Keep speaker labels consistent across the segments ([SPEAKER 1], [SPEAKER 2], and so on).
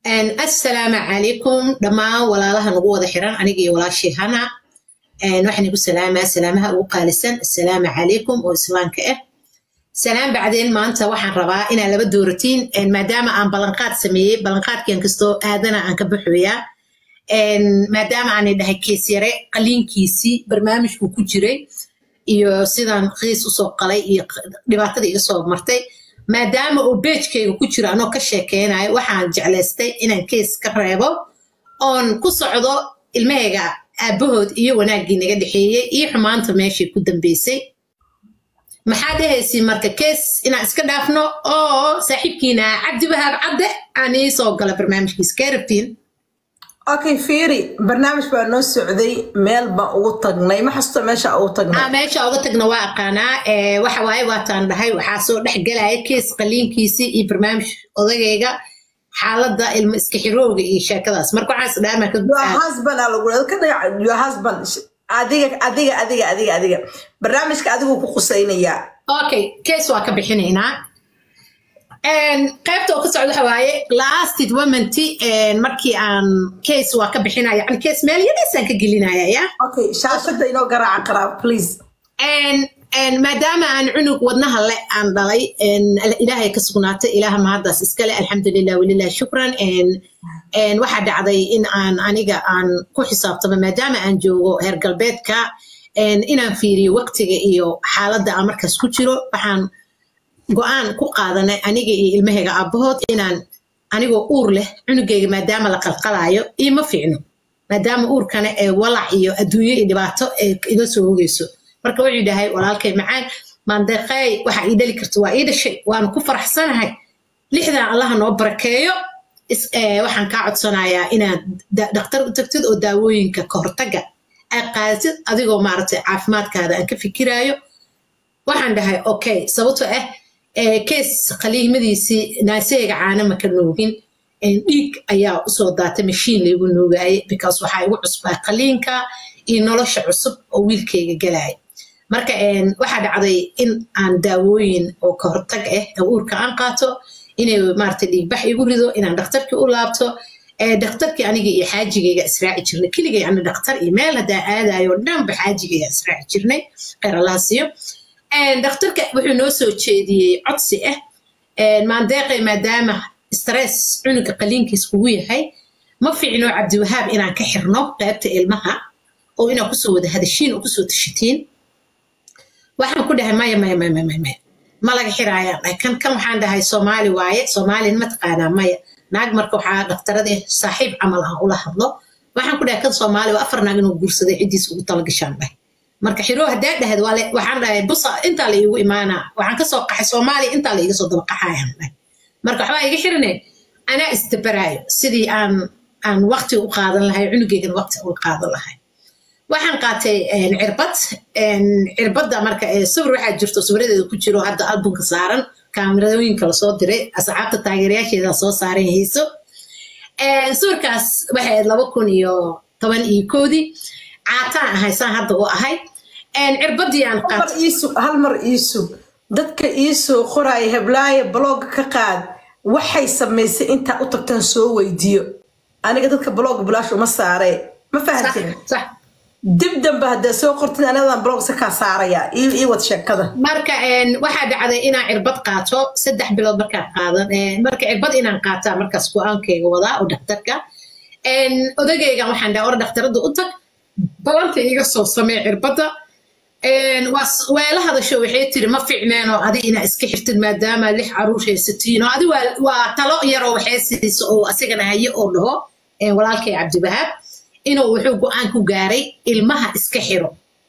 [SPEAKER 1] assalaamu calaykum dhammaan walaalaha nagu wada xiran aniga iyo walaashii hana waxaan igu salaamaa salaamaha ugu qaalisan assalaamu calaykum oo islaamka ah salaam bacdeen maanta waxaan rabaa inaan laba dooratiin maadaama aan ballanqaad sameeyey ballanqaadkian kastoo aadana aan ka baxooyaa maadaama aanay dhahay keesyare qaliinkiisii barnaamijku ku jiray iyo sidaan qiis usoo qalay iyo dhibaatada iga soo martay maadaama uu beejkayga ku jiro anoo ka sheekeynayo waxaan jeclaystay inaan kees ka reebo oon ku socdo ilmahayga aabbahood iyo wanaaggii naga dhexeeyey iyo xumaanta meeshii ku dambeysay maxaa dhehaysi marka kees inaan iska dhaafno oo saaxiibkiina cabdi wahaab cadde aan ii soo gala barnaamijkiisa kee rabtiin
[SPEAKER 2] okay fiiri barnaamij baa noo socday meel baan ugu tagnay ma xasuusta meesha ugu tagnay
[SPEAKER 1] meesha uga tagna waa aqaanaa waxa waaye waataan dhahay waxaa soo dhex galaya kees qaliinkiisii iyo barnaamij odagayga xaaladda ilmo iska xirowga iyo sheekadaas marka waxaas dhaama ka
[SPEAKER 2] your husband aa lagu ka dhagac your husband adiga adiga adiga adiga adiga barnaamijka adiguu ku qusaynayaa
[SPEAKER 1] okay kees waa ka bixinaynaa qaybta oo ka socda waxa waaye lasted womanty markii aan case waa ka bixinaya yani case meel yadaysaan ka gelinaya ya
[SPEAKER 2] okay shaashada inoo garaaca qaraab please
[SPEAKER 1] maadaama aan cunug wadnaha le aan dhalay ilaahay ka sugnaatay ilaaha mahaddaas iskale alxamdulilah walilah shukran waxaa dhacday in aan aniga aan ku xisaabtamo maadaama aan joogo heer galbeedka inaan fiiriyo waqtiga iyo xaaladda aan markaas ku jiro waxaan go-aan ku qaadanay aniga iyo ilmahayga aabbahood inaan anigoo uur leh cunugayga maadaama la qalqalaayo ioma fiicno maadaama uurkana ee walac iyo adduunyo iyo dhibaato ee iga soo hogeyso marka wuxuu dhahay walaalkay macaan maandeeqay waxa ii dhali karta waa ii dhashay waana ku faraxsanahay lixdan allaha noo barakeeyo waxaan kaa codsanayaa inaad dhakhtar u tagtid oo daawooyinka ka hortaga aad qaadatid adigoo maaragtay caafimaadkaada aan ka fikiraayo waxaan dhahay okay sababto ah kees qaliimadiisii naaseyga caana maka noogin dhiig ayaa usoo daatay mashiin laygu noogaayay because waxaa igu cusbaa qaliinka iyo nolosha cusub oo wiilkayga galaya marka waxaa dhacday in aan daawooyin oo ka hortag ah uurka aan qaato inay maarata dhiigbax igu rido inaan dhakhtarkii u laabto dhakhtarkii aniga iyo xaajigayga israaci jirnay keligay ani dhakhtar iyo meel haddaa aadayo dhanba xaajigayga israaci jirnay kheyr allaha siiyo dhakhtarka wuxuu noo soo jeediyey codsi ah maandeeqay maadaama stress cunuga qaliinkiis kugu yahay ma fiicno cabdiwahaab inaan ka xirno qaybta ilmaha oo inaa kusoo wada hadashiin oo kusoo tashatiin waxaan ku dhahay maya maya maya maya maya ma laga xiraayaan dhahay kan kan waxaan dhahay soomaali waaye soomaalin ma taqaanaa maya naag marka waxaa dhakhtarada saaxiib camal aan ula hadlo waxaan ku dhahay kan soomaali waa afar naag inuu guursaday ciddiis ugu talagashaan dhahay marka xiro haddaa dhahayd waxaan dhahay busa intaa la iigu imaanaa waxaan kasoo qaxay soomaaliya intaa la iiga soo daba qaxayaan dhahay marka waxbaa iga xirine anaa isdabaraayo sidii aan aan waqti u qaadan lahay cunugeygan waqti u qaadan lahay waxaan qaatay cirbad cirbadda marka sawir waxaa jirto sawiradeeda ku jiro hadda albumka saaran kaamirooyinka lasoo diray asxaabta taageerayaasheeda soo saaran hayso sawirkaas waxay ahayd laba kun iyo toban iyo koodii caataan ahay saan hadda u ahay cirbadii aan
[SPEAKER 2] hal mar iisug dadka iisoo qoraya heblaaya blogga ka qaad waxay samaysay intaa u tagtaan soo weydiiyo aniga dadka blogga bilaash uma saaree ma fahanteen dib dambe haddaa soo qortid anadan blog se kaa saaraya ii wad sheekada
[SPEAKER 1] marka waxaa dhacday inaan cirbad qaato saddex bilood markaa qaadan marka cirbad inaan qaataa markaas go-aankayga wadaa oo dhakhtarka odagaygan waxaan dhaha or dhakhtarada u tag balanta iga soo samee cirbadda weela hadasho waxay tiri ma fiicneenoo adi inaa iska xirtid maadaama lix caruur haysatiin oo adi waa talo yaroo waxay siiso oo asigana haye oo dhaho walaalkay cabdiwahaab inuu wuxuu go-aan ku gaaray ilmaha iska xiro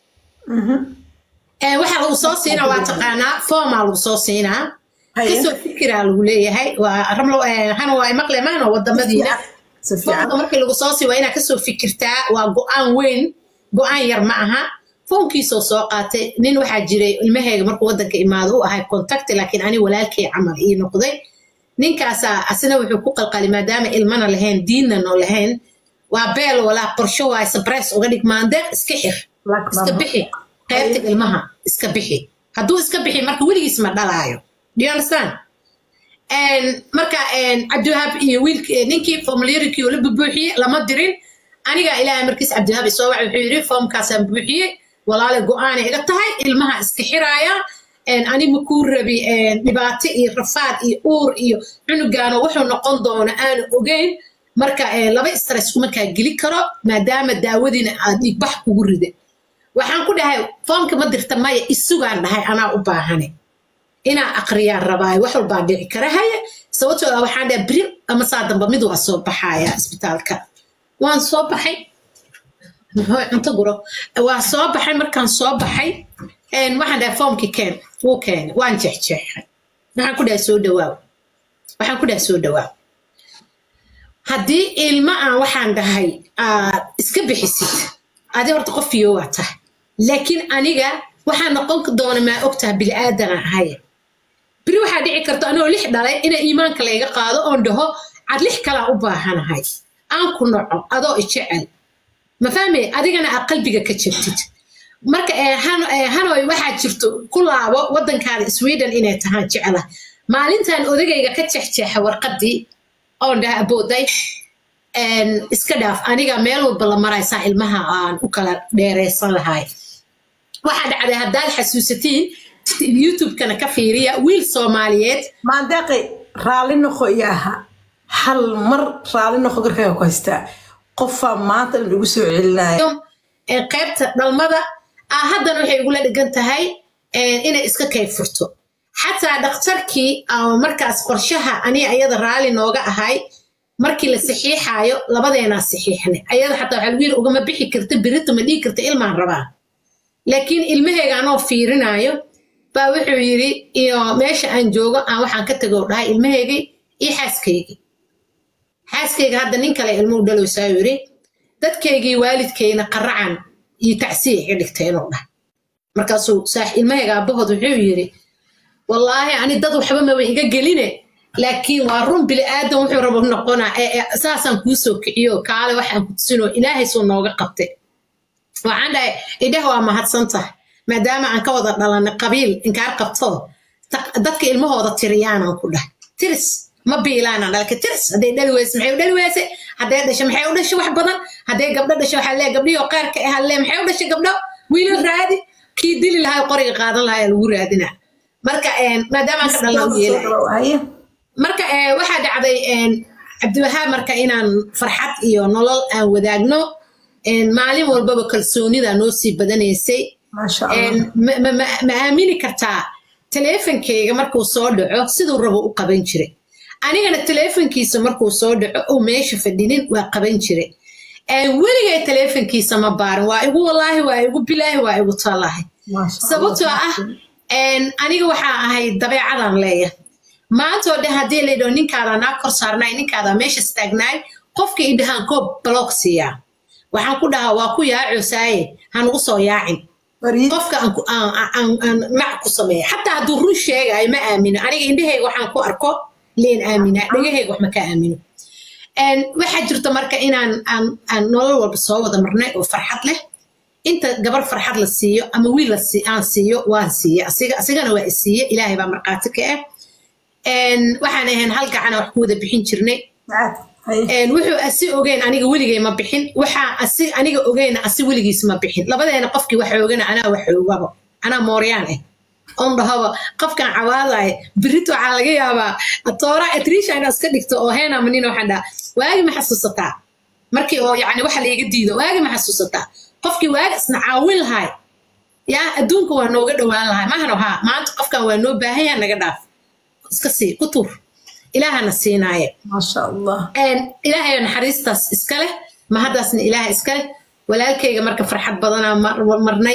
[SPEAKER 1] waxa lagu soo siinaa waa taqaanaa foomaa lagu soo siinaa kasoo fikiraa lagu leeyahay hana waa maqle maano wadamadiina foomka markii lagu soo sii waa inaa kasoo fikirtaa waa go-aan weyn go-aan yar ma aha foonkiisoo soo qaatay nin waxaa jiray ilmahayga markuu waddanka imaado u ahay contacti laakiin ani walaalkay camal ii noqday ninkaasaa asina wuxuu ku qalqali maadaama ilmana lahayn diinna noo lahayn waa beel walaa qorsho waay sabreys uga dhig maandeeq iska xir iska bixi qaybta ilmaha iska bixi hadduu iska bixi marka weligiis ma dhalaayo do you understand marka cabdiwahaab iyo wiilk ninkii formularykii la bubuuxiyey lama dirin aniga ilaahay markiis cabdiwahaab soo wacay wuxuu yidhi foomkaasaan buuxiyey walaale go-aanay iga tahay ilmaha iska xiraaya ani ma kuu rabi dhibaato iyo rafaad iyo uur iyo cunugaano wuxuu noqon doono aanu ogeyn marka laba stress kuma kaa geli karo maadaama daawadiina aad dhiigbax kugu rida waxaan ku dhahay foomka ma dirta maya isugaan dhahay anaa u baahane inaa aqriyaan rabaayo wax walbaa dhici kara haye sababtoo ah waxaan dhahay beri ama saa damba mid waa soo baxaya isbitaalka waan soo baxay cunto guro waa soo baxay markaan soo baxay waxaan dhahay foomkii keen wuu keenay waan jeexjeexay waxaan ku dhahay soo dhawaaw waxaan ku dhahay soo dhawaaw haddii ilma aan waxaan dhahay aad iska bixisid adi horta qof fiyo waa tahay laakiin aniga waxaa noqon doona maa og taha bili-aadana ahay beri waxaa dhici karta anoo lix dhalay ina iimaanka layga qaado oon dhaho cad lix kalaa u baahanahay aan ku noco adoo ijecel ma fahmay adigana aad qalbiga ka jirtid marka hanoy waxaa jirto ku laabo waddankaada sweden inay tahaan jecela maalintan odagayga ka jexjeexa warqaddii oon dhaha abooday iska dhaaf aniga meel walba la maraysaa ilmaha aan u kala dheeraysan lahay waxaa dhacday haddaad xasuusatiin youtube-kana ka fiiriya wiil soomaaliyeed
[SPEAKER 2] maandeeqi raalli noqo iyo aha hal mar raalli noqo garkaaga ku haystaa qofaa maanta dhan igu soo celinaya
[SPEAKER 1] qaybta dhalmada ah haddana waxay igula dhigan tahay inay iska kay furto xataa dhakhtarkii markaas qorshaha ani ayada raalli nooga ahay markii la saxiixaayo labadeenaa saxiixnay ayada xataa waxaa lagu yiri ugama bixi karta berita ma dhigi karta ilmaan rabaa laakiin ilmahayga anoo fiirinaayo baa wuxuu yidhi iyo meesha aan joogo aan waxaan ka tago dhahay ilmahaygii iyo xaaskaygii xaaskayga hadda nin kale ilmuhu dhalowsaa yidhi dadkaygii waalidkayna qaracan iyo tacsiya iga dhigtay inuu dhahay markaasuu saax ilmahayga aabbahood wuxuu yidhi wallaahi ani dad waxba maba iga geline laakiin waa run bili aadan wuxuu rabo noqonaa saasaan kuu soo kiciyo kaale waxaan ku tusinoo ilaahay soo nooga qabtay waxaan dhahay idhah waa mahadsan tahay maadaama aan ka wada dhalanay qabiil inkaar qabto dadka ilmahooda tiriyaanan ku dhahay tiris ma biilaana dhalka tiris hadday dhali weyse maxay u dhali weyse hadday dhasho maxay u dhashay wax badan hadday gabdho dhasho waxaa lee gabdhihii qaarka ah lee maxay u dhashay gabdho wiilal raadi kii dili lahaa qoriga qaadan lahaa lagu raadina marka maadaama aan ka dhalna u yeelay marka waxaa dhacday cabdiwahaab marka inaan farxad iyo nolol aan wadaagno maalin walbaba kalsoonida noo sii badanaysay ma aamini kartaa taleefonkeyga markuu soo dhaco siduu rabo u qaban jiray anigana taleefonkiisa markuu soo dhaco uu meesha fadhinin waa qaban jiray weligay taleefonkiisa ma baarin waa igu walaahi waa igu bilaahi waa igu tallaahi sababtoo ah aniga waxaa ahay dabeecadan leeyahay maantoo dhan haddii laydhao ninkaadaa naa kor saarnaay ninkaadaa meesha staagnaay qofka i dhahaan koob baloog siiyaa waxaan ku dhahaa waa ku yaacosaaye hanugu soo yaacin qofka aan mac ku sameeya xataa hadduu run sheegaayo ma aamino aniga indhahayga waxaan ku arko leen aaminaa dhegahayga wax ma ka aamino waxaa jirta marka inaan aan nolol walba soo wada marnay oo farxad leh inta gabar farxad la siiyo ama wiil aan siiyo waan siiye asigana waa isiiye ilaahay baa markhaati ka ah waxaan ahayn hal gacana wax ku wada bixin jirnay wuxuu asi ogeyn aniga weligay ma bixin waxaa asi aniga ogeyna asi weligiis ma bixin labadeena qofkii waxa ogana anaa wax ogaba anaa mooryaan ah on dhahaba qofkan cawaadaya birito waxaa laga yaabaa toora atrisha inaa iska dhigto oo heena manin waxaan dhaha waagi ma xasuusataa markii oo yani waxa laiga diido waagi ma xasuusataa qofkii waagi isna caawin lahay yaa adduunka waa nooga dhowaan lahay mahano haa maanta qofkan waa noo baahan yaha naga dhaaf iska sii ku tur ilaahana siinaaye
[SPEAKER 2] maasha allah
[SPEAKER 1] ilaahay naxariistaas iska leh mahaddaasna ilaah iska leh walaalkayga marka farxad badanaa marnay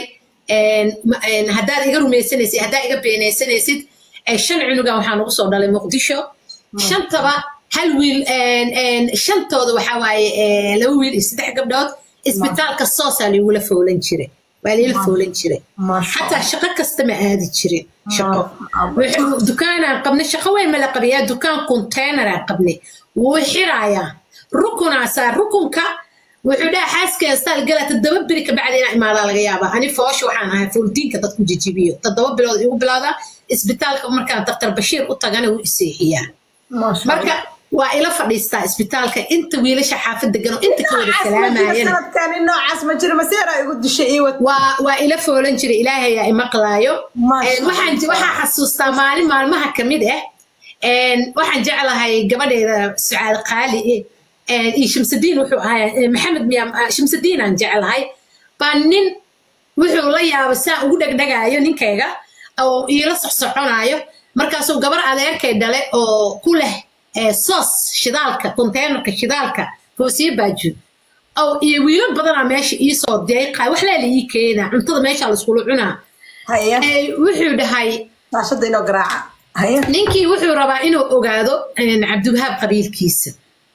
[SPEAKER 1] haddaad iga rumaysanaysid haddaad iga beenaysanaysid shan cunugan waxaa nagu soo dhalay muqdisho shantaba hal wiil shantooda waxaa waaye laba wiil iyo saddex gabdhood isbitaalka soosaa laigula fowlan jiray waa laila fowlan jiray xataa shaqo kasta ma aadi jirin shaqo dukaanaan qabnay shaqo weyn mala qabayaa dukaan containeraan qabnay wuu xiraayaa rukunaasaa rukunka wuxuu dhaha xaaskeen staal gala toddoba beri kabacdi inaa imaadaa laga yaabaa ani foosha waxaan ahay fooldiinka dadku jijibiyo toddoba bilood igu bilowdaa isbitaalka markaan daktar bashiir u tagana wuu iseexiyaa
[SPEAKER 2] Masha
[SPEAKER 1] marka waa ila fadhiistaa isbitaalka inta wiilasha xaafad degan oo inta ka wada
[SPEAKER 2] Noocaas ma jiro
[SPEAKER 1] salaamayana
[SPEAKER 2] sanadkan in noocaas ma jiro maseeraa igu dishay iyo wad
[SPEAKER 1] waa waa ila foolan jiray ilaahay yaa imaqlaayo
[SPEAKER 2] Masha
[SPEAKER 1] Een, waxaan
[SPEAKER 2] Allah.
[SPEAKER 1] waxaan xasuustaa maalin maalmaha ka mid ah een, waxaan jeclahay gabadheeda sucaad qaali een, iyo shamsadiin wuxuu ahaa een, maxamed miyaa ah, shamsadiin aan jeclahay baa nin wuxuu la yaaba saa ugu dhegdhegaayo ninkayga oo iila socsoconaayo markaasuu gabar adeerkay dhale oo ku leh ee, soos shidaalka konteynerka shidaalka foosiye baaju oo iyo wiilal badanaa meesha iisoo deeqaa wax leela ii keenaa cuntada meesha laiskula cunaa
[SPEAKER 2] haya
[SPEAKER 1] Ee, wuxuu dhahay
[SPEAKER 2] shaashada inoo garaaca haya
[SPEAKER 1] ninkii wuxuu rabaa inuu ogaado een, cabdiwahaab qabiilkiisa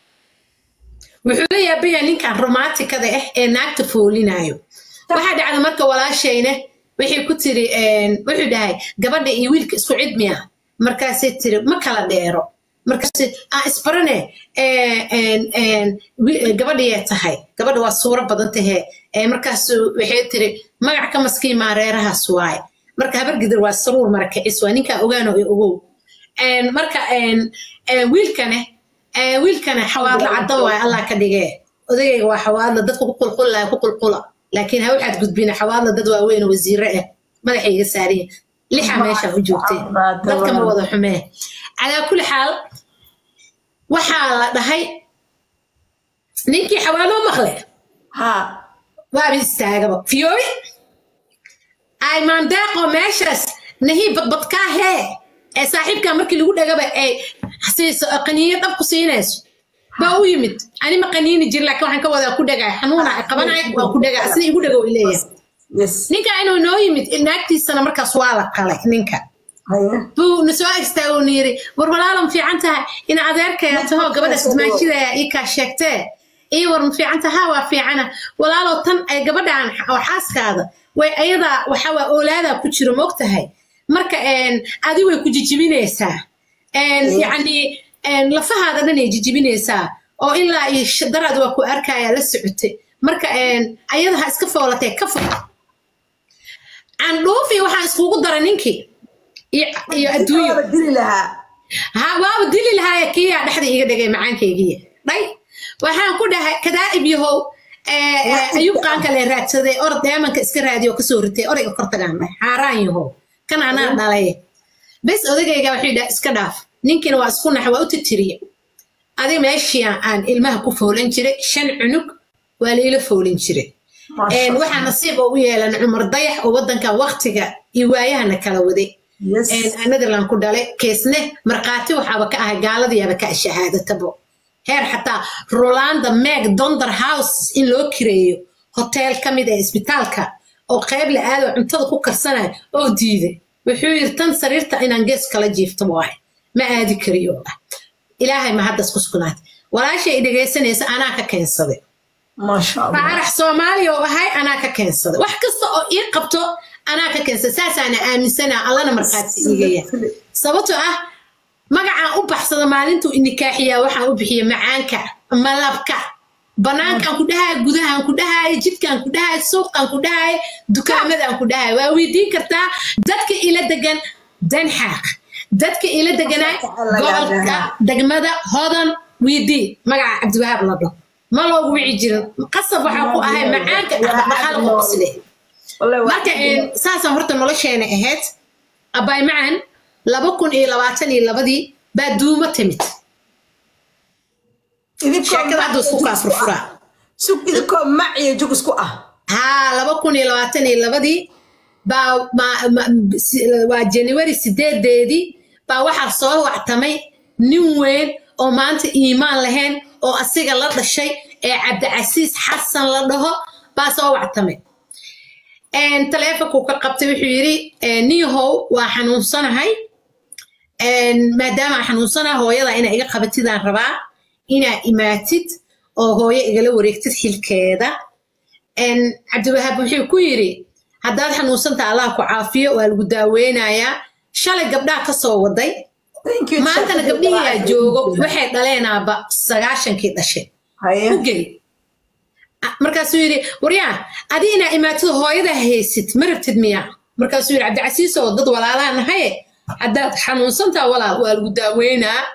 [SPEAKER 1] wuxuu la yaabayaa ninkan romaatikada ah ee naagta foolinayo waxaa dhacda marka walaashayne waxay ku tiri een, wuxuu dhahay gabadha iyo wiilka isku cid miya markaasay tiri ma kala dheero markaas aan isbarane ee, een, een, wi- gabadhayay tahay gabadha waa suuro badan tahee ee, markaasu waxay tiri magac ka maskiin maa reerahaas waaye marka habargidir waa saruur marakicis waa ninkaa ogaano ee ogow Een, marka een, een, wiilkane een, wiilkane xawaadla cadda waay allah ka dhigee odagayga waa xawaadla dadka ku qulqullaya ku qulqula laakiin ha waxaad gudbina xawaadla dad waaweyn oo wasiire ah madaxay iga saariyin lixa meesha u joogteen dadka ma wada xumee calaa kulli xaal waxaa la dhahay ninkii xawaalo maqle
[SPEAKER 2] ha
[SPEAKER 1] waaba istaagaba fiyooy ay maandeeqo meeshaas nahii badbadkaa hee ee saaxiibkaa markii lagu dhagaba ay siiso qaniinyo dhab ku siinayso baa u yimid ani ma qaniini jir laakiin waxaan ka wadaa ku dhagaa xanuuna ay qabanaya waa ku dhagaa sida igu dhagow ileeyahay
[SPEAKER 2] yes
[SPEAKER 1] ninka inuu noo yimid naagtiisana markaas waa la qalay ninka
[SPEAKER 2] haya
[SPEAKER 1] buu na soo agstaago na yiri war walaalan fiican tahay in adeerkaya taho gabadhaas maajidaya ii kaa sheegtee ii war ma fiican taha waa fiicana walaalow tan ay gabadhan oo xaaskaada way ayadaa waxawaa oolaadaa ku jiro moogtahay marka een, adi way ku jijibinaysaa Een, yacni een, lafahaada dhan ay jijibinaysaa oo ilaa iyo sh- daraad waa ku arkaya la socotay marka een, ayada ha iska foolatee ka fog candhuufi waxaan iskugu daray ninkii iyo iyo adduunyo
[SPEAKER 2] Waa dili lahaa
[SPEAKER 1] ha waaba dili lahaaya kiyaa dhexda iga dhigay macaankaygiya dhay waxaan ku dhahay kadaa'ib yahow ee, ee, ayub qaanka le raadsaday orod deemanka iska raadiyo kasoo ritay orayga kortagaan dhahay xaaraan yahow kan anaa dhalay bes odagayga waxay dhaha iska dhaaf ninkiina waa isku naxa waa u titiriye adiga meeshii aan- aan ilmaha ku foolan jiray shan cunug waa layla foolin jiray
[SPEAKER 2] Masha
[SPEAKER 1] Een, waxaa nasiib oo u yeelan cumar dayax oo wadanka waktiga iyo waayahana kala waday
[SPEAKER 2] yes
[SPEAKER 1] Een, netherland ku dhalay keesne markhaati waxaaba ka ahay gaaladiyaaba ka shahaadatabo heer xataa rolanda meg donder house in loo kireeyo hotel ka mid ee isbitaalka oo qayb la aado cuntada ku karsanayo oo diiday wuxuu yiri tan sariirta inaan gees kala jiifto waaye ma aadi kariyo ilaahay ma haddas ku sugnaatay walaashay i dhegaysanaysa anaa ka keensaday
[SPEAKER 2] masha allah
[SPEAKER 1] faarax soomaaliya oo ahay anaa ka keensaday wax kasta oo ii qabto anaa ka keensaday saasaana aaminsanaa allana markhaati igaya sababtoo ah magacaan u baxsada maalintuu inikaaxiyaa waxaan u bixiya macaanka malabka banaankaan ku dhahay gudahaan ku dhahay jidkaan ku dhahay suuqaan ku dhahay dukaamadaan ku dhahay waa weydiin kartaa dadka ila degan danxaaq dadka ila deganaa gobolka degmada hodan weydii magaca cabdiwahaab la dhaho ma loogu wici jirin qasab waxaa ku ahay macaanka dhaqdhaqaal qosle
[SPEAKER 2] wallahi waa
[SPEAKER 1] marka een, saasaan horta nolosheena ahayd abaay macan laba kun iyo labaatan iyo labadii baa duumo timid
[SPEAKER 2] idinkoo
[SPEAKER 1] sheekada hadda isku kaa furfuraa
[SPEAKER 2] sug idinkoo mac iyo jug isku ah
[SPEAKER 1] haa laba kun iyo labaatan iyo labadii baa ma- ma- si- waa january sideedeedii baa waxaa soo wactamay nin weyn oo maanta iimaan lahayn oo asiga la dhashay ee cabdicasiis xasan la dhaho baa soo wactamay Een, taleefonkuu ka qabtay wuxuu yidhi een, niyahow waa xanuunsanahay Een, maadaama aan xanuunsanahay hooyada inaa iga qabatidaan rabaa inaa imaatid oo hooyo igala wareegtid xilkeeda Een, cabdiwahaab wuxuu ku yidhi haddaad xanuunsanta allah ku caafiyo waa lagu daaweynayaa shalay gabdhaha ka soo waday
[SPEAKER 2] Thank you,
[SPEAKER 1] maantana
[SPEAKER 2] Sheikh.
[SPEAKER 1] gabdhihiyaa joogo waxay dhaleenaaba sagaashankii dhashay
[SPEAKER 2] Haye.
[SPEAKER 1] u gey markaasuu yidhi waryaa adi inaa imaatid hooyada haysid ma rabtid miyaa markaasuu yidhi cabdicasiis oo dad walaalaha nahaye haddaad xanuunsantaa walaal waa lagu daaweynaa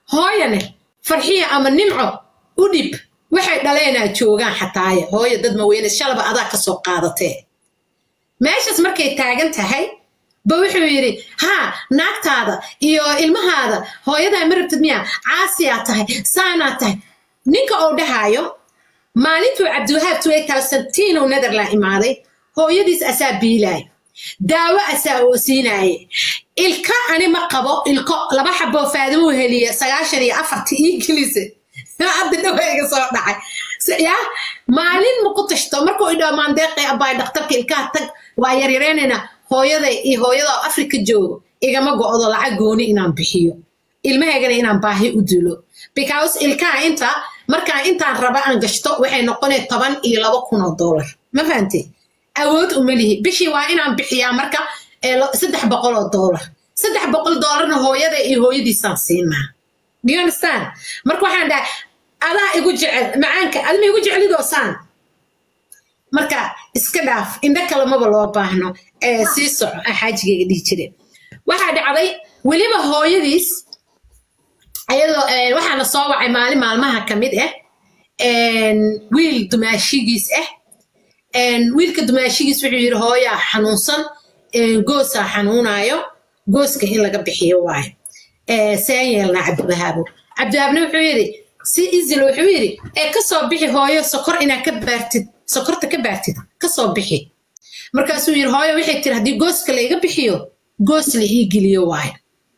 [SPEAKER 1] hooyane farxiya ama nimco u dhib waxay dhaleenaa joogaan xataaye hooyo dad maweyne shalaba adaa kasoo qaadatee meeshaas markay taagan tahay ba wuxuu yidhi haa naagtaada iyo ilmahaada hooyadaa ma rabtid miyaa caasiyaa tahay saanaa tahay ninka uu dhahaayo maalintuu cabdiwahaab tuwey kalsantiinow netherland imaaday hooyadiis asaa biilaay daawo asaa oo siinaaye ilka ani ma qabo ilko laba xaboo faadimuu heliye sagaashan iyo afarti ii gelise hadda dhaweyga soo dhacay ya maalin maku tashto markuu idhaa maandeeqay abaay dhakhtarka ilkaha tag waa yaryareynayna hooyaday iyo hooyada afrika joogo igama go'do lacag gooni inaan bixiyo ilmahaygana inaan baahi u dilo because ilkaha inta markaan intaan raba aan gashto waxay noqonay toban iyo laba kun oo dollar ma fahantay awood uma lihi bishii waa inaan bixiyaa marka saddex boqol oo dollar saddex boqol dollarna hooyada iyo hooyadiisaan siinaa do you understand marka waxaan dhahay adaa igu jecel macaanka adima igu jecelidoo saan marka iska dhaaf indho kale maba loo baahno ee sii soco xaajigayga dhihi jire waxaa dhacday weliba hooyadiis ayadoo waxaana soo wacay maalin maalmaha ka mid ah wiil dumaashigiis ah wiilka dumaashigiis wuxuu yidhi hooyaa xanuunsan goosaa xanuunaayo gooska in laga bixiyo waayo seen yeelnaa cabdiwahaabo cabdiwahaabna wuxuu yidhi si izil wuxuu yidhi ee kasoo bixi hooyo sokor inaad ka baartid sokorta ka baartid kasoo bixi markaasuu yidhi hooyo waxay tiri haddii gooska layga bixiyo goos la ii geliyo waayo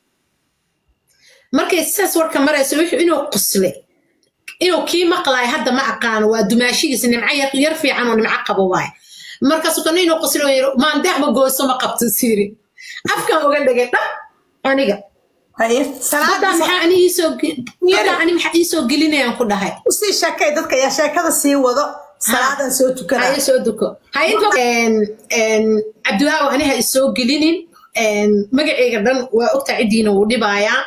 [SPEAKER 1] markay sidaas warka marayso wuxuu inuu quslay inuu kii maqlaayo hadda ma aqaano waa dumaashigiis nimco yar fiican oo nimco qabo waayo markaasuu kana inuu quslay oo yidhi maandeeqba gooso ma qabto siiri afkan uga dhigay dhab aniga haddaa maxaa ani iisoo haddaa ani maxaa iisoo gelinayaan ku dhahay
[SPEAKER 2] usii sheekay dadka ayaa sheekada sii wado salaadan soo tukana
[SPEAKER 1] haye soo duko haye inta cabdiwahaaw ani ha isoo gelinin magacayga dhan waa ogtaa ciddiina wuu dhibaayaa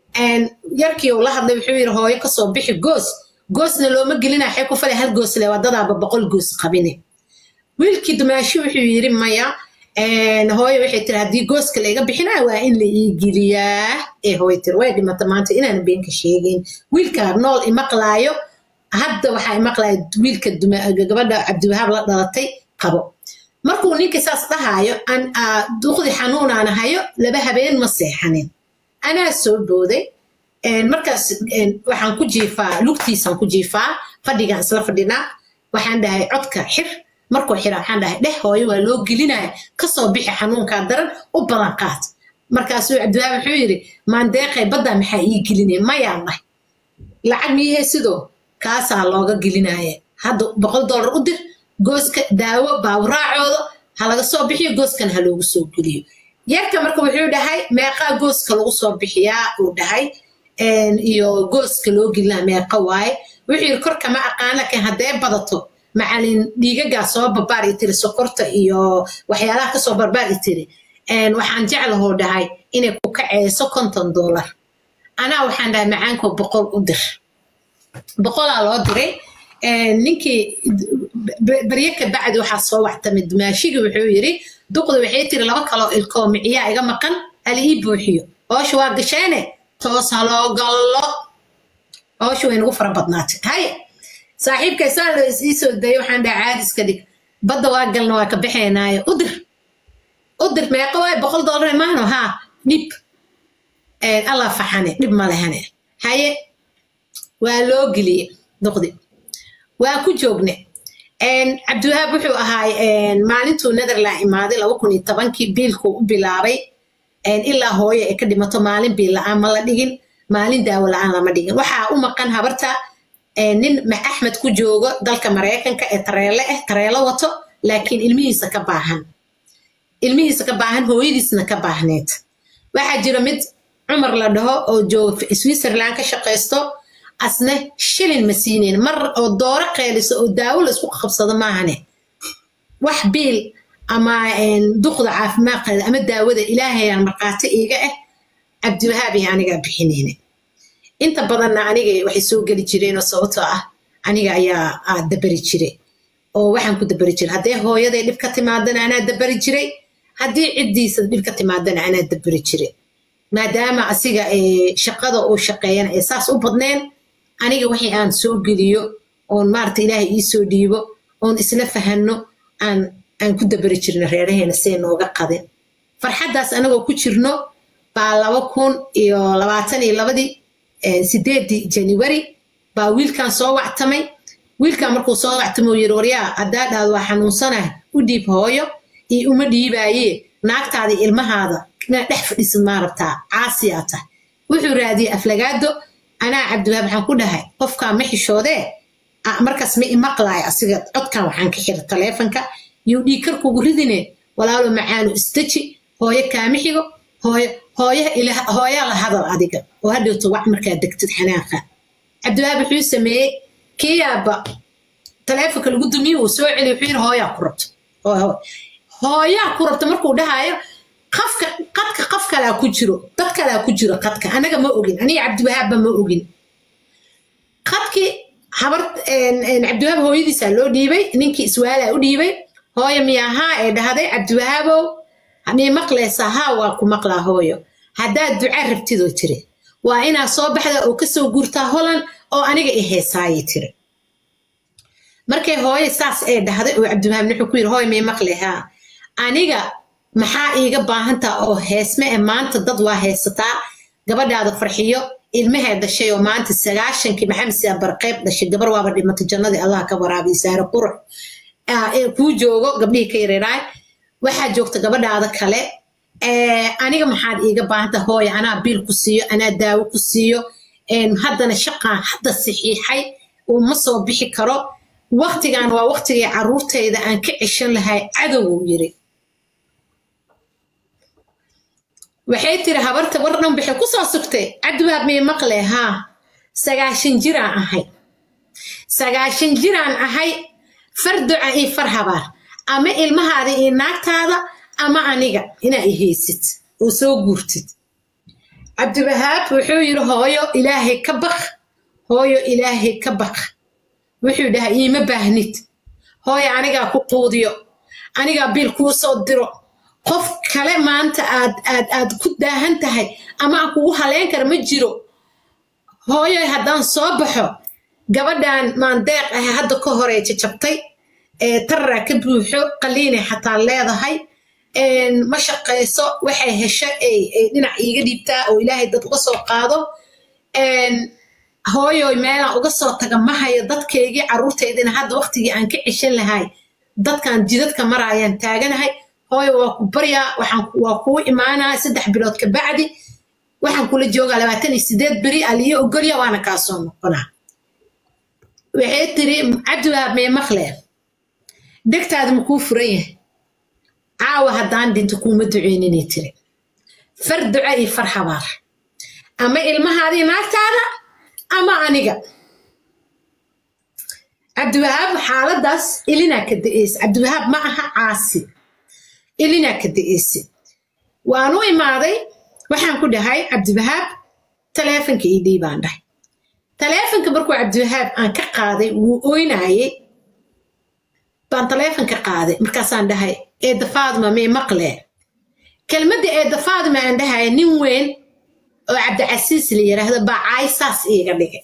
[SPEAKER 1] yarkii uu la hadlay wuxuu yidhi hooyo kasoo bixi goos goosna looma gelina xee ku falay hal goos le waa dadaaba boqol goos qabine wiilkii dumaashi wuxuu yidhi maya hooyo waxay tiri haddii gooska layga bixinaa waa in la ii geliyaa ee hooyo tiri way dhimata maanta inaan beenka sheegin wiilkaa nool imaqlaayo hadda waxaa imaqlaya wiilka gabadha cabdiwahaab la dhalatay qabo markuu ninkii saas dhahaayo duqdi xanuunaana hayo laba habeen ma seexanin anaa soo booday markaas waxaan ku jiifaa lugtiisaan ku jiifaa fadhigaan isla fadhinaa waxaan dhahay codka xir markuu xira waxaan dhahay dheh hooyo waa loo gelinaya kasoo bixi xanuunkaa daran u badan qaad markaasuu cabdiwahaab wuxuu yidhi maandeeqay baddaa maxaa ii gelinaya mayaan dhahay lacag miyahee sidoo kaasaa looga gelinaya hadda boqol dollar u dir gooska daawo baawraacooda ha laga soo bixiyo gooskan ha loogu soo geliyo yarka marka wuxuu dhahay meeqaa gooska lagu soo bixiyaa uu dhahay iyo gooska loo gelinaa meeqa waaye wuxuu yidhi korka ma aqaan laakiin haddee badato macalin dhiigagaa soo barbaar i tiri sokorta iyo waxyaalaha kasoo barbaar i tiri waxaan jeclahoo dhahay inay ku kaceyso konton dollar anaa waxaan dhahay macaankoo boqol u dir boqolaa loo diray ninkii barye ka bacdi waxaa soo waxtamay dumaashigii wuxuu yidhi duqda waxay tiri laba kaloo ilkoo miciyaa iga maqan hali ii buuxiyo hoosha waa gasheene toos haloo gallo hoosha way nagu fara badnaatay haye saaxiibkay saa loo is iisoo dayay waxaan dhaha caadiska dhig badda waa galna waa ka baxaynaayo u dir u dir meeqa waay boqol dollar maahno haa dhib allah faxane dhib ma lehane haye waa loo geliye duqdi waa ku joogne cabdiwahaab wuxuu ahaay maalintuu netherland imaaday laba kun iyo tobankii biilkuu u bilaabay ilaa hooyo ay ka dhimato maalin biil la-aan ma la dhigin maalin daawo la-aan lama dhigin waxaa u maqan habarta nin axmed ku joogo dalka maraykanka ee tareele ah tareelo wato laakiin ilmihiisa ka baahan ilmihiisa ka baahan hooyadiisna ka baahneed waxaa jira mid cumar la dhaho oo jooga switzerland ka shaqaysto asne shilin ma siinayn mar oo dooro qeeliso oo daawo la isku qabsado maahane wax biil ama duqda caafimaadkeeda ama daawada ilaahayaan markhaati iiga ah cabdiwahaab iyo anigaa bixinayna inta badanna aniga waxay soo geli jireenoo sababtoo ah aniga ayaa dabari jiray oo waxaan ku dabari jiray haddee hooyaday dhib ka timaadana anaa dabari jiray haddii ciddiisa dhib ka timaadana anaa dabari jiray maadaama asiga shaqada uu shaqeeyana ee saas u badneen aniga wixii aan soo geliyo oon maarata ilaahay ii soo dhiibo oon isla fahanno aan aan ku dabari jirno reeraheena see nooga qadin farxaddaas anagoo ku jirno baa laba kun iyo labaatan iyo labadii sideedii january baa wiilkan soo wactamay wiilkan markuu soo wactamay uu yiri waryaa haddaa dhaad waa xanuunsanah u dhiib hooyo iyo uma dhiibaaye naagtaada ilmahaada inaad dhex fadhisid maa rabtaa caasiyaa tahay wuxuu raadiyey aflagaado anaa cabdiwahaab waxaan ku dhahay qofkaa ma xishoodee markaas ma imaqlaaya asiga codkan waxaan ka xira taleefonka yuu dhiigkar kugu ridine walaalo macaanu istaji hooyo kaama xigo hooyo hooyaa la hadal adiga oo hadhowto wac markaa degtid xanaaqa cabdiwahaab wuxuu sameeyey kiyaaba taleefonka lagu dumiye uu soo celiy wuxuu yiri hooyaa ku rabto hooyaa ku rabto markuu dhahayo qafka qadka qof kalaa ku jiro dad kalaa ku jiro qadka anaga ma ogin aniga cabdiwahaabba ma ogin qadkii habar cabdiwahaab hooyadiisaa loo dhiibay ninkii iswaalaa u dhiibay hooyo miyahaa ee dhahday cabdiwahaabow mii maqlaysaa haa waa ku maqlaa hooyo haddaad duca rabtidoo tiri waa inaad soo baxda oo kasoo guurtaa holan oo aniga i heesaayay tiri markay hooyo saas ee dhahday oo cabdiwahaab wuxuu ku yiri hooyo mii maqlay haa aniga maxaa iiga baahantaa oo heesme e maanta dad waa heesataa gabadhaada farxiyo ilmahee dhashay oo maanta sagaashankii maxamed siyaa barqeyb dhashay gabar waaba dhimatay jannadii allah ka waraabiy saare qurux ee kuu joogo gabdhihii ka yareeraay waxaa joogta gabadhaada kale aniga maxaad iiga baahanta hooya anaa biil ku siiyo anaa daawo ku siiyo haddana shaqaan hadda saxiixay uu ma soo bixi karo waktigan waa waktigii caruurtayda aan ka ceshan lahay cadowuu yiri waxay tiri habarta war dhan waxay ku soo sugtay cabdiwahaab mii maqle haa sagaashan jiraan ahay sagaashan jiraan ahay far duca iyo far habaar ama ilmahaada iyo naagtaada ama aniga inaa i haysid oo soo guurtid cabdiwahaab wuxuu yiri hooyo ilaahay ka baq hooyo ilaahay ka baq wuxuu dhahay iima baahnid hooyo anigaa ku quudiyo anigaa biil kuu soo diro qof kale maanta aad aad aad ku daahan tahay ama aan kugu haleyn kara ma jiro hooyoy haddaan soo baxo gabadhan maandeeq ah hadda ka horey jajabtay tararaa ka buuxo qaliinay xataa leedahay ma shaqayso waxay hesho ay dhinac iiga dhiibtaa oo ilaahay dad uga soo qaado hooyoy meelaan uga soo taga ma hayo dadkaygii carruurtaydina hadda waktigii aan ka ceshan lahay dadkan jidadka maraayaan taaganahay hooyo waa ku baryaa waa kuu imaanaa saddex bilood ka bacdi waxaan kula joogaa labaatan iyo sideed beri aliyo ogolya waana kaa soo noqonaa waxay tiri cabdiwahaab mee maqle degtaada ma kuu furan yahay caawa haddaan dhinto kuuma duceyninay tiri far duca iyo far habaar ama ilmahaadii naagtaada ama aniga cabdiwahaab xaaladaas ilinaa ka da'eysa cabdiwahaab ma aha caasi ilinaa ka da'eysa waan u imaaday waxaan ku dhahay cabdiwahaab taleefonka ii dhiibaan dhahay taleefonka markuu cabdiwahaab aan ka qaaday wuu oynaayey baan taleefonka qaaday markaasaan dhahay eedda faadima mee maqlee kelmadda eedda faadima aan dhahaya nin weyn oo cabdicasiis la yiraahdo baa caysaas iiga dhigay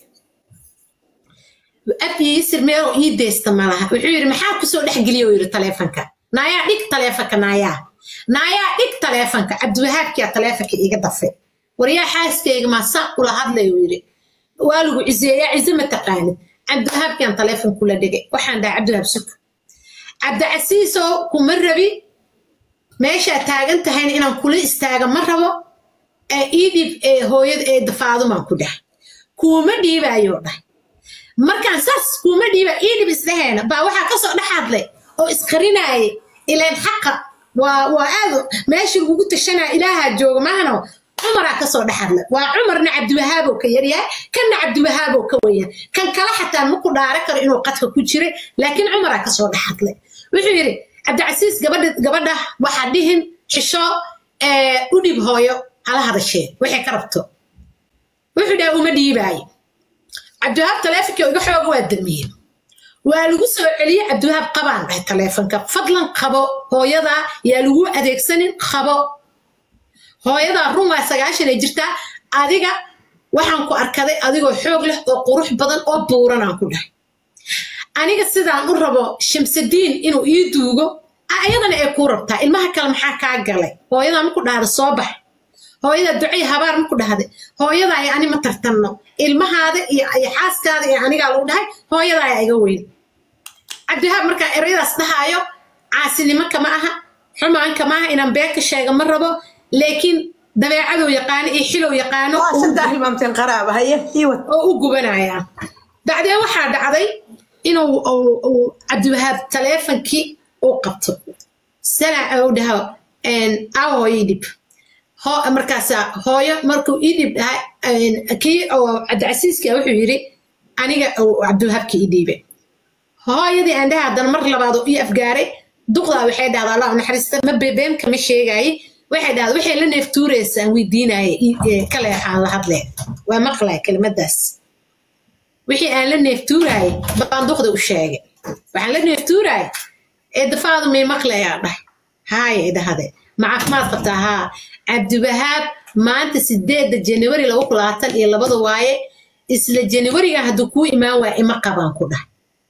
[SPEAKER 1] abyiisir meeloo ii deysta malaha wuxuu yidhi maxaa kusoo dhexgeliya yidhi taleefonka naayaa dhig taleefonka naayaa naayaa dhig taleefonka cabdiwahaabkiyaa taleefonka iiga dafay waryaa xaaskayga maasaa kula hadlay uu yidhi waa lagu ciseeyaa cize ma taqaanid cabdiwahaabkiyan taleefon kula dhigay waxaan dhahay cabdiwahaab suka cabdicasiisoo kuma rabi meeshaa taagan tahayna inaan kula istaaga ma rabo ee ii dhiib ee hooyada ee dafaadumaan ku dhahay kuuma dhiibaayoo dhahay markaan saas kuuma dhiiba ii dhib isdhaheena baa waxaa kasoo dhex hadlay oo isqarinaayay ilaan xaqa waa waa aad meeshii lagugu tashanaa ilaahaa jooga maahano cumaraa kasoo dhex hadlay waa cumarna cabdiwahaabow ka yaryahay kanna cabdiwahaabow ka weyan kan kale xataa maku dhaara karo inuu qadka ku jiray laakiin cumaraa kasoo dhex hadlay wuxuu yidhi cabdicasiis gabadha gabadha waxaa dhihin xisho u dhib hooyo hala hadashee waxay ka rabto wuxuu dhaha uma dhiibaayo cabdiwahaab taleefonkii iga xooga waa damiyey waa lagu soo celiyey cabdiwahaab qabaan dhahay taleefonka fadlan qabo hooyadaa yaa lagu adeegsanin qabo hooyadaa run waa sagaashan ay jirtaa adiga waxaan ku arkaday adigoo xoog leh oo qurux badan oo buuran aan ku dhahay aniga sidaan u rabo shamsadiin inuu ii duugo ayadana ay kuu rabtaa ilmaha kale maxaa kaa galay hooyadaa maku dhahda soo bax hooyadaa ducay habaar maku dhahday hooyadaa ay ani ma tartanno ilmahaada iyo xaaskaada iyo anigaa lagu dhahay hooyadaa ayaa iga weyn cabdiwahaab markaa erayadaas dhahaayo caasinimo kama aha xumaan kama aha inaan been ka sheega ma rabo laakiin dabeecaduu yaqaano iyo xilow yaqaano
[SPEAKER 2] saddex imaamteen qaraaba haye iwad
[SPEAKER 1] oo u gubanaya bacdeen waxaa dhacday inuu cabdiwahaab taleefonkii uu qabto sanac uu dhaho aa hooyo idhib markaasa hooyo markuu idhib dhahay kii oo cabdicasiiska wuxuu yidhi aniga cabdiwahaabkii idhiibe hooyadii aan dhaha haddana mar labaad oo ii afgaaray duqdaa waxay dhahdaa allah naxariista ma bebeem kama sheegaaye waxay dhahdaa waxay la neeftuuraysaan weydiinaaye kaleexaan la hadlee waa maqlay kelimadaas wixii aan la neeftuuraayey baan duqda u sheegay waxaan la neeftuuraayay ee dafaadu may maqlayaa dhahay haaya idhahde ma caafimaad qabtaa haa cabdiwahaab maanta sideedda janawari laba kun labaatan iyo labada waaye isla janawariga hadduu kuu imaan waaya ima qabaan ku dhahay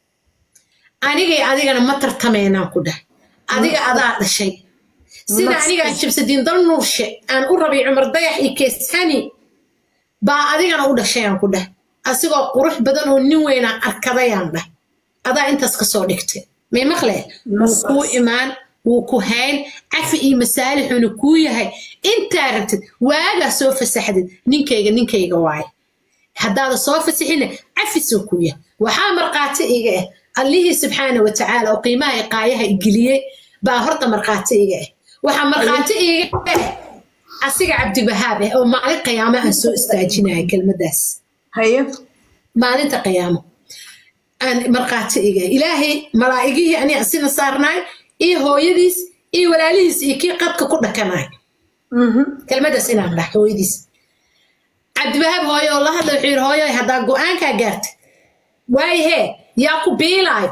[SPEAKER 1] anigay adigana ma tartameynaan ku dhahay adiga adaa dhashay sida anigaan jibsadiin dal nuurshe aan u rabay cumar dayax iyo keeshani baa adigana u dhashayaan ku dhahay asigoo qurux badan oo nin weynaan arkadayaan dhah adaa intaas ka soo dhigtay may maqle wuu kuu imaan wuu ku hayn cafi iyo masaalixuna kuu yahay intaa rabtid waagaa soo fasaxdid ninkayga ninkayga waaye haddaada soo fasaxina cafisoo kuu yahay waxaa markhaati iga ah allihii subxaana wa tacaala oo qiimaha iqaayaha igeliyey baa horta markhaati iga ah waxaa markhaati iga ah asiga cabdibahaab ah oo maalin qiyaamo aan soo istaajinaya kelmadaas
[SPEAKER 2] haye
[SPEAKER 1] maalinta qiyaamo aan markhaati iga ilaahay malaa'igihii ani asina saarnaay iyo hooyadiis iyo walaalihiis iyo kii qadka ku dhakanaay kelmadaas inaan dhah hooyadiis cabdibahaab hooyo oo la hadla wuxuu yidhi hooyo haddaa go-aankaa gaartay waayahee yaa ku biilaayo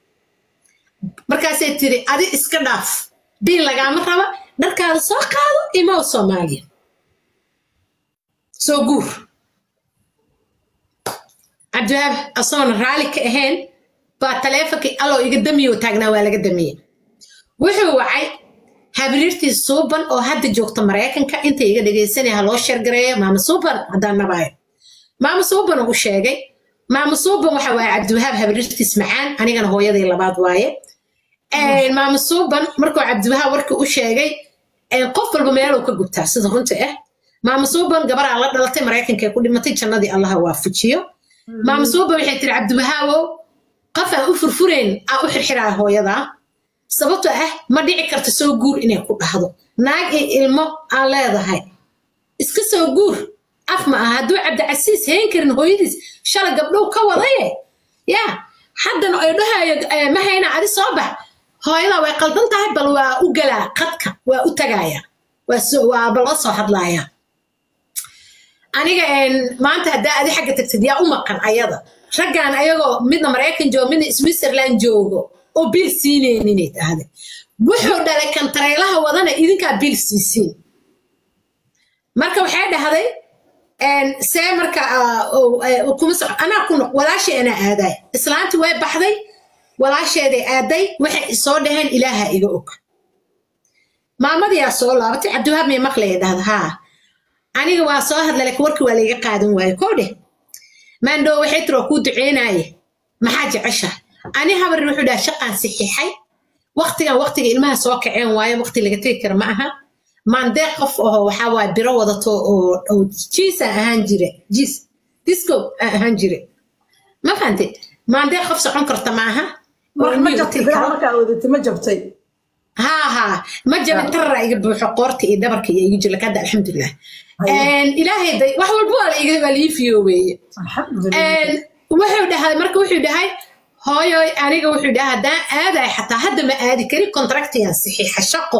[SPEAKER 1] markaasay tiri adi iska dhaaf biil lagaama raba dharkaada soo qaado imow soomaaliya soo guur cabdiwahaab asoona raalli ka ahayn baa taleefonkii alloo iga damiyo taagnaa waa laga damiyey wuxuu wacay habriirtii suuban oo hadda joogta maraykanka inta iga dhegaysanaya ha loo sheergareeyo maama suuban haddaan nabaayo maama suuban u sheegay maama suuban waxa waaye cabdiwahaab habriirtiis macaan anigana hooyadii labaad waaye maama suuban markuu cabdiwahaab warkii u sheegay qof walba meeluu ka gubtaa sida runta ah maama suuban gabaraa la dhalatay maraykanka ku dhimatay jannadii allaha waafajiyo maama suuban waxay tiri cabdiwahaabow qof aan u furfurayn aa u xirxiraa hooyadaa sababto ah ma dhici karto soo guur inay ku dhahdo naag iyo ilmo aan leedahay iska soo guur af ma aha hadduu cabdicasiis hayn karin hooyadiis shalay gabdhow ka wadaye yaa haddana ay dhahayo ma hayna adi soo bax hooyadaa way qaldan tahay bal waa u galaa qadka waa u tagaaya waa bala soo hadlaaya aniga maanta haddaa adi xagga tagtid yaa u maqan ayada raggan ayagoo midna maraykan joogo midna switzerland joogo oo biil siinayninay tahday wuxuu dhalay kantareylaha wadana idinkaa biil siisiin marka waxay dhahday see marka kuma soco anaa ku noq walaashay anaa aadaay islaantii way baxday walaasheeday aaday waxay soo dhaheen ilaaha iga og maamadiyaa soo laabatay cabdiwahaab may maqlaya dhahda haa aniga waa soo hadla laakiin warkii waa layga qaadan waayo koo dheh maandhoo waxay tiri waa kuu duceynaaye maxaa jecesha ani habarin wuxuu dhaha shaqaan saxiixay waktigan waktiga ilmaha soo kaceen waayo wakti laga tegi kara ma aha maandeeq qof aho waxaa waaye biro wadato oo jiisaan ahaan jire jiis disco aan ahaan jire ma fahante maandeeq qof socon karta ma aha
[SPEAKER 2] ma jabtay
[SPEAKER 1] haa haa ma jabin tarara iga buuxo qoorta iyo dhabarka iyo igu jira hadda alxamdulilah ilaahay day wax walba waa laiga waa lii fiyoobeeye wuxuu dhahay marka wuxuu dhahay hooyo aniga wuxuu dhahay haddaan aadaay xataa hadda ma aadi kari contractigan saxiixa shaqo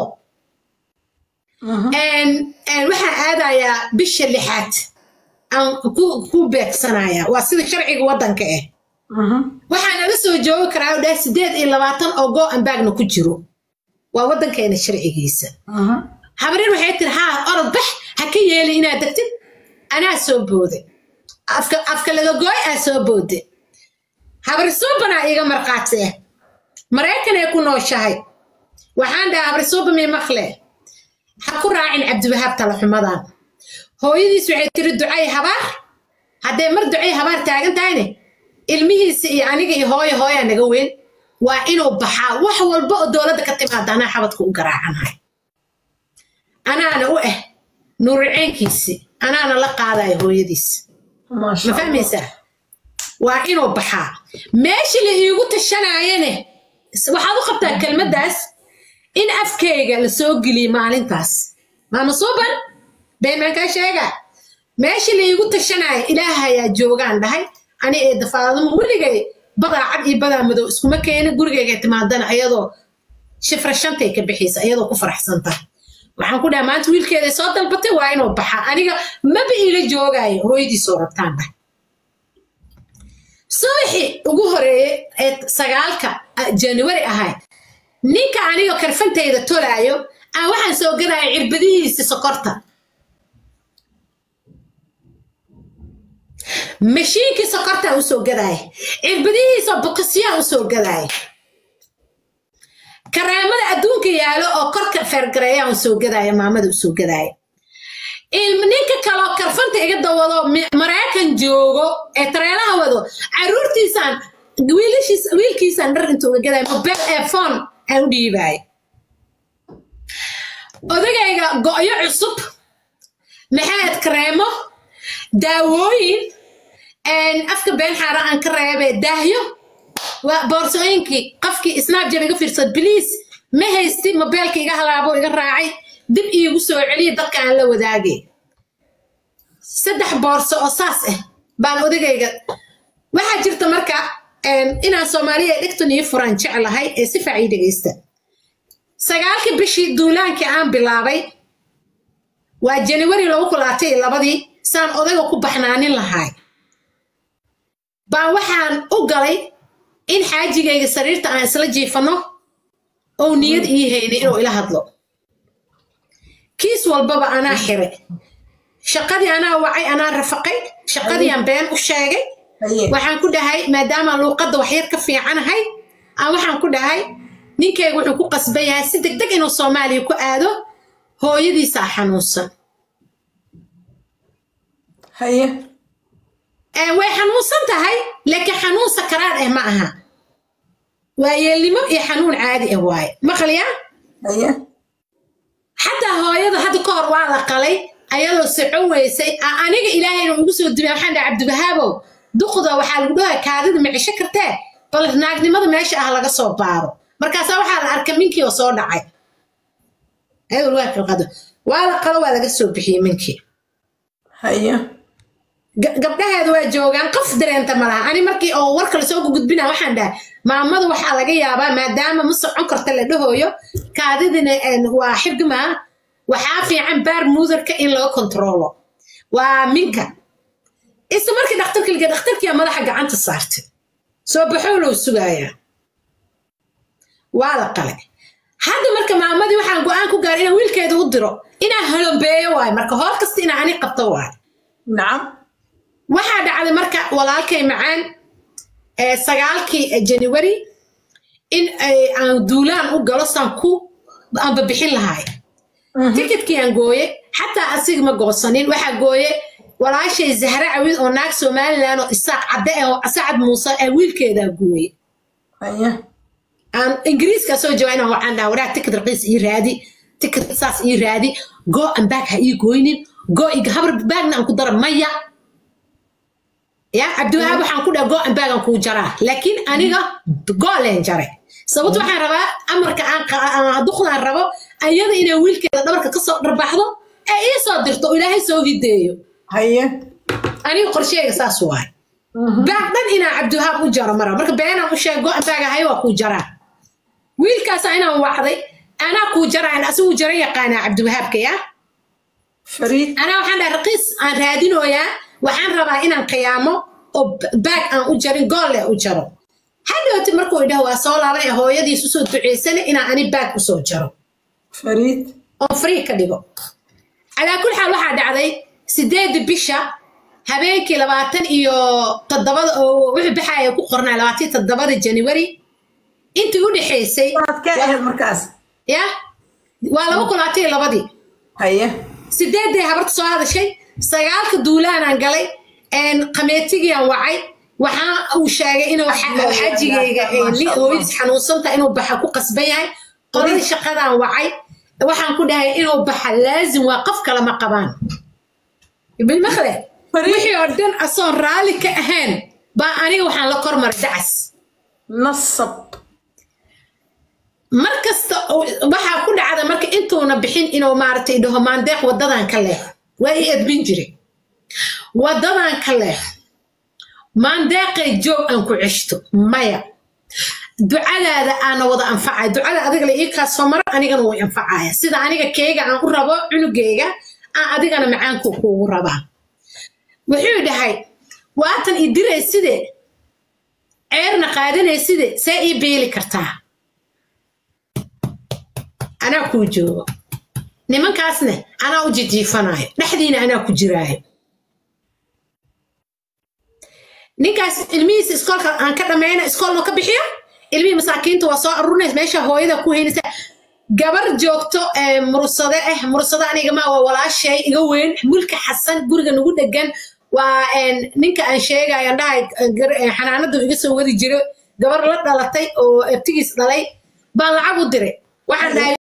[SPEAKER 1] waxaan aadayaa bisha lixaad aan ku beegsanayaa waa sida sharciga waddanka ah waxaan ala soo joogi karaa dhahay sideed iyo labaatan oo go ambaagna ku jiro waa waddankeena sharcigiisa habaryar waxay tiri haa orod bax ha ka yeeli inaad degtid anaa soo booday afka afka laga gooy aa soo boode habari suubanaa iiga markhaati ah maraykanay ku nooshahay waxaan dhaha habari suuba mii maqle ha ku raacin cabdiwahaab talaxumadan hooyadiis waxay tiri ducay habaar hadday mar ducay habaar taagan tahayne ilmihiisa iyo aniga iyo hooyo hooyaa naga weyn waa inuu baxaa wax walba oo dowladda ka timaada anaa xabadka u garaacanahay anaana u ah nuuriceynkiisi anaana la qaadaya hooyadiis ma fahmaysaa waa inuu baxaa meesha la iigu tashanaayane waxaad u qabtaa kelmaddaas in afkayga la soo geliyey maalintaas maama suuban baymaankaa sheega meesha la iigu tashanaayo ilaahayaa joogaan dhahay ani ee dafaadumo weligay badaa cad iyo badaa madow iskuma keeni gurigayga timaadana ayadoo shifra shantay ka bixiysa ayadoo ku faraxsanta waxaan ku dhaha maanta wiilkeeda soo dalbatay waa inuu baxaa aniga maba iila joogaayo hooyadiisoo rabtaan dhahay subaxii ugu horeeyey ee sagaalka januari ahayd ninka aniga karfantayda tolaayo aan waxaan soo gadaya cirbadihiisi sokorta mashiinkii sokortaa usoo gadaaya cirbadihiisa bukisyaa usoo gadaaya karaamada adduunka yaalo oo korka feergareeyaa usoo gadaaya maamada usoo gadaaya ninka kaloo karfanta iga dawado maraykan joogo ee tareelaha wado caruurtiisaan wiilkiisaan dhar intuu uga gadaya mobel ee phone aan u dhiibaayo odagayga go'yo cusub maxaad kareemo daawooyin afka been xaara aan ka reebee daahyo waa boorsooyinkii qofkii snapjab iga fiirsad biliis ma haysti mobeelka iga halaabo iga raacay dib iigu soo celiya dadka aan la wadaagay saddex boorso oo saas ah baan odagayga waxaa jirta marka inaan soomaaliya dhigtan ii furan jeclahay ee si faacii dhegaysta sagaalkii bishii duulaankii aan bilaabay waa januari lagu kulaatay iyo labadii saan odayga ku baxnaanin lahay baan waxaan u galay in xaajigayga sariirta aan isla jiifanno ou niyad ii haynay inuu ila hadlo kiis walbaba anaa xiray shaqadii anaa wacay anaa rafaqay shaqadiiaan been u sheegay waxaan ku dhahay maadaama luuqadda waxyar ka fiicanahay aan waxaan ku dhahay ninkayga wuxuu ku qasban yahay si deg deg inuu soomaaliya ku aado hooyadiisaa xanuunsan
[SPEAKER 2] haye
[SPEAKER 1] way xanuunsan tahay laakiin xanuun sakaraad ah ma aha waa yeelnimo iyo xanuun caadi ah waaye maqliya
[SPEAKER 2] haye
[SPEAKER 1] xataa hooyada hadda ka hor waa la qalay ayadoo socon weysay aniga ilaahayna ugu soo dubay waxaan dhaha cabdibahaabow duqda waxaa lagu dhahay kaadida ma cisho kartee bal naagnimada meesha ah laga soo baaro markaasaa waxaa la arkay minkii oo soo dhacay waa la qalo waa laga soo bixiyey minkii
[SPEAKER 2] haye
[SPEAKER 1] gabdhaheeda waa joogaan qof dareenta ma laha ani markii oo warka lasoo gudbina waxaan dhahay maamada waxaa laga yaabaa maadaama ma socon karta la dhahooyo kaadidina waa xigmaa waxaa fiican baar muudarka in loo kontroolo waa minka isla markii dhakhtarka liga dhakhtarkiyaa madaxa gacanta saartay soo baxoolow sugaaya waa la qalay hadda marka maamadii waxaan go-aan ku gaaray inaan wiilkeeda u diro inaan holombeeyo waayo marka hool kasta inaan ani qabto waayo
[SPEAKER 2] nacam
[SPEAKER 1] waxaa dhacday marka walaalkay macaan sagaalkii january in aan duulaan u galo saan ku aanba bixin lahaay tikidkii aan gooye xataa asiga ma goosanin waxaa gooye walaashay zahra cawid oo naag somalilan oo isaaq cadde ah oo sacad muuse ee wiilkeedaa gooye
[SPEAKER 2] haye
[SPEAKER 1] aan ingiriiska soo jawaa inaan waxaan dhaha waraa tikid raqiis ii raadi tikid saas ii raadi goo aan baag ha ii gooynin goo iga habar baagna aan ku dara maya ya cabdiwahaab waxaan ku dhaha goo aan baagan kuu jaraa laakiin aniga goo leen jaray sababto waxaan rabaa amarka aan duqdaan rabo ayada inay wiilkeeda dhabarka kasoo dharbaxdo ee ii soo dirto oo ilaahay soo hideeyo
[SPEAKER 2] haye
[SPEAKER 1] aniga qorsheyga saas waay baag dhan inaan cabdiwahaab u jaro mara marka beenaan u sheeg go-an baag ahay waa kuu jaraa wiilkaasaa inaan wacday anaa kuu jaraan asigu jara yaqaanaa cabdiwahaabka yaa
[SPEAKER 2] fariid
[SPEAKER 1] anaa waxaan dhahay raqiis aan raadinooyaa waxaan rabaa inaan qiyaamo oo baag aan u jarin goolle u jaro hadhowti markuu idhaho waa soo laaban ee hooyadiis usoo duceysana inaan ani baag usoo jaro
[SPEAKER 2] fariid
[SPEAKER 1] oo free ka dhigo calaa kul xaal waxaa dhacday sideeda bisha habeenkii labaatan iyo toddobada oo wixii baxaya ku qornaa labaatan iyo toddobada january intii u dhexaysay
[SPEAKER 2] sanadkee ahayd markaas
[SPEAKER 1] ya waa laba kun labaatan iyo labadii
[SPEAKER 2] haye
[SPEAKER 1] sideeday habarta soo hadashay sagaalka duulaanaan galay qameetigiiaan wacay waxaa uu sheegay inuu xajigayga hooyadiis xanuunsanta inuu baxa ku qasban yahay qoladii shaqadaan wacay waxaan ku dhahay inuu baxa laazim waa qof kale ma qabaan bilmakle wixii oo dhan asoon raalli ka ahayn baa aniga waxaan la kormaray dacas
[SPEAKER 2] nasab
[SPEAKER 1] mar kasta waxaa ku dhacda marka intuuna bixin inuu maaragtay dhaho maandeeq waddadan ka leex waa ii edbin jiray waddadan ka leex maandeeqay joog aan ku ceshto maya ducadaada aana wada anfacaya ducada adiga la ii kaasoo maro anigana way anfacaya sida aniga keega aan u rabo cunugayga aan adigana macaanku kuugu rabaa wuxuu dhahay waatan i diray side ceerna qaadanay side see ii beeli kartaa anaa kuu joogo nimankaasne anaa u jijiifanayo dhexdiina anaa ku jiraayo ninkaas ilmihiisa iskoolka aan ka dhammayna iskoolno ka bixiyo ilmihii masaakiinta waa soo arurinaysa meesha hooyada ku heynaysa gabar joogto mursade ah mursade aniga ma waa walaashay iga weyn mulka xasan guriga nagu dhegan waa ninka aan sheegayo aan dhahay xanaanadu iga soo wadi jiro gabar la dhalatay oo ertigiis dhalay baan lacag u diray waxaan dhahay